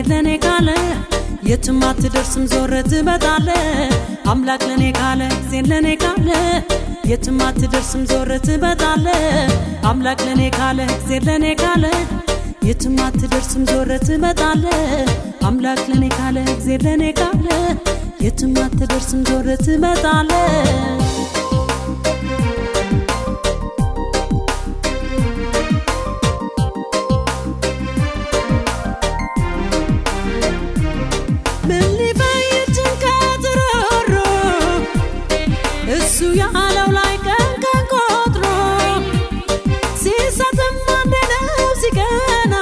እግዜር ለኔ ካለ የትም አትደርስም ዞረ ትመጣለ አምላክ ለኔ ካለ እግዜር ለኔ ካለ የትም አትደርስም ዞረ ትመጣለ አምላክ ለኔ ካለ እግዜር ለኔ ካለ የትም አትደርስም ዞረ ትመጣለ አምላክ ለኔ ካለ እግዜር ለኔ ካለ የትም አትደርስም ዞረ ትመጣለ ምን ሊፈይድ ጭንቀት ሮሮ እሱ ያለው ላይ ቀን ቀን ቆጥሮ ሲሰጥም አንድ ነው ሲቀና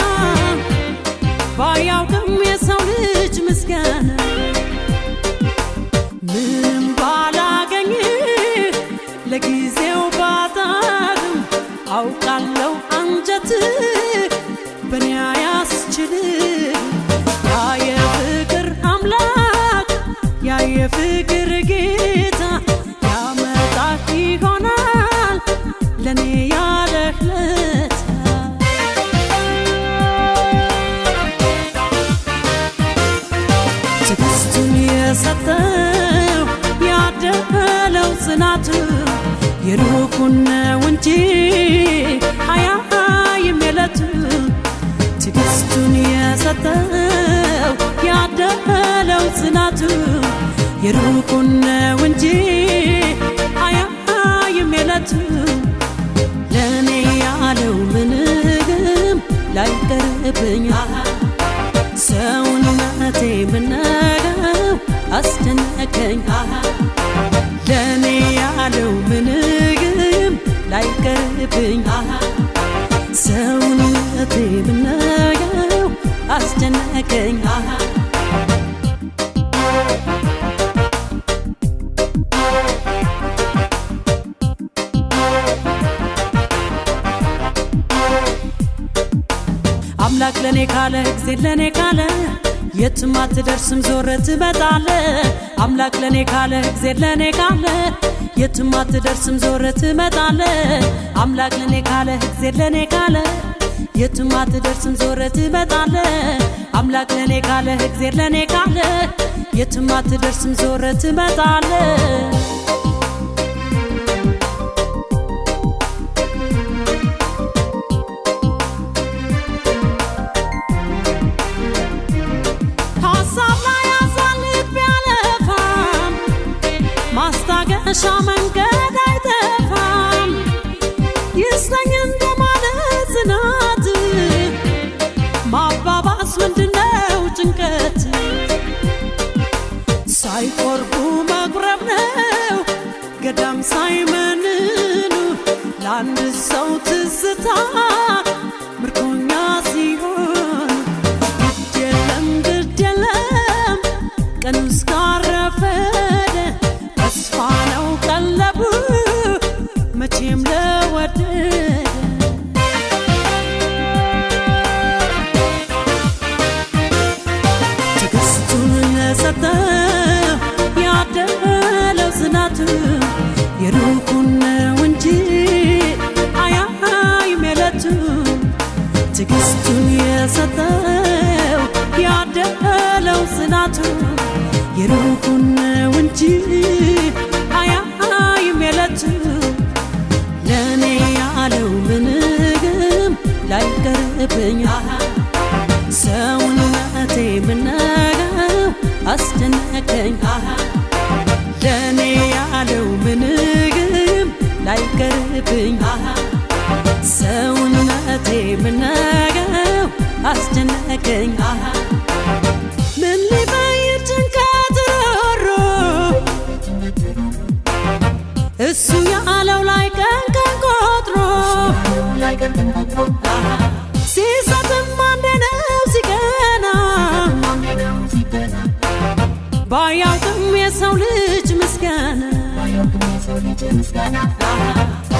ባያውቅም የሰው ልጅ ምስጋና ምንም ባላገኝ ለጊዜው ባጣም አውቃለው አንጀት በኔ አያስችልም ያ የፍቅር አምላክ ያ የፍቅር ጌታ ያመጣህ ይሆናል ለእኔ ያለህ ለታ ትዕግስቱን የሰጠው ያደለው ጽናቱ የሩቁን ነው እንጂ አያይም የለቱ ትዕግስቱን የሰጠው ያደለው ጽናቱ የሩቁን ነው እንጂ አያይም የለቱ ለእኔ ያለው ምንም ላይቀርብኝ ሰውነቴ ምነው አስደነቀኝ ለእኔ ያለው ምንም ላይቀርብኝ ሰውነቴ ምነው አስደነቀኝ አምላክ ለኔ ካለ እግዜር ለኔ ካለ የትም አትደርስም ዞረ ትመጣለ አምላክ ለኔ ካለ እግዜር ለኔ ካለ የትም አትደርስም ዞረ ትመጣለ አምላክ ለኔ ካለ እግዜር ለኔ ካለ የትም አትደርስም ዞረ ትመጣለ አምላክ ለኔ ካለ እግዜር ለኔ ካለ የትም አትደርስም ዞረ ትመጣለ ሀሳብ ላይ አሳልፍ ቢያለፋም ማስታገሻ መንገድ አይጠፋም ይስጠኝ እንደማለት ጽናት ማባባስ ምንድነው ጭንቀት ሳይቆርቡ መጉረብ ነው ገዳም ሳይመንኑ ለአንድ ሰው ትዝታ ምርኮኛ ሲሆን ግድ የለም ግድ የለም ቀኑ እስካረፈደ ተስፋ ነው ቀለቡ መቼም ለወደደ ትዕግስቱን ለሰጠው ያደለው ጽናቱ የሩቁን ነው እንጂ አያይም የለቱ ትዕግስቱን የሰጠው ያደለው ጽናቱ የሩቁን ነው እንጂ አያይም የለቱ ለእኔ ያለው ምንም ላይቀርብኝ ሰውነቴ ምነው አስደነቀኝ ለእኔ ያለው ምንም ላይቀርብኝ ሰውነቴ ምነው አስደነቀኝ ምን ሊፈይድ ጭንቀት ሮሮ እሱ ያለው ላይ ቀን ቀን ቆጥሮ ሲሰጥም አንድ ነው ሲቀና ባያውቅም የሰው ልጅ ምስጋና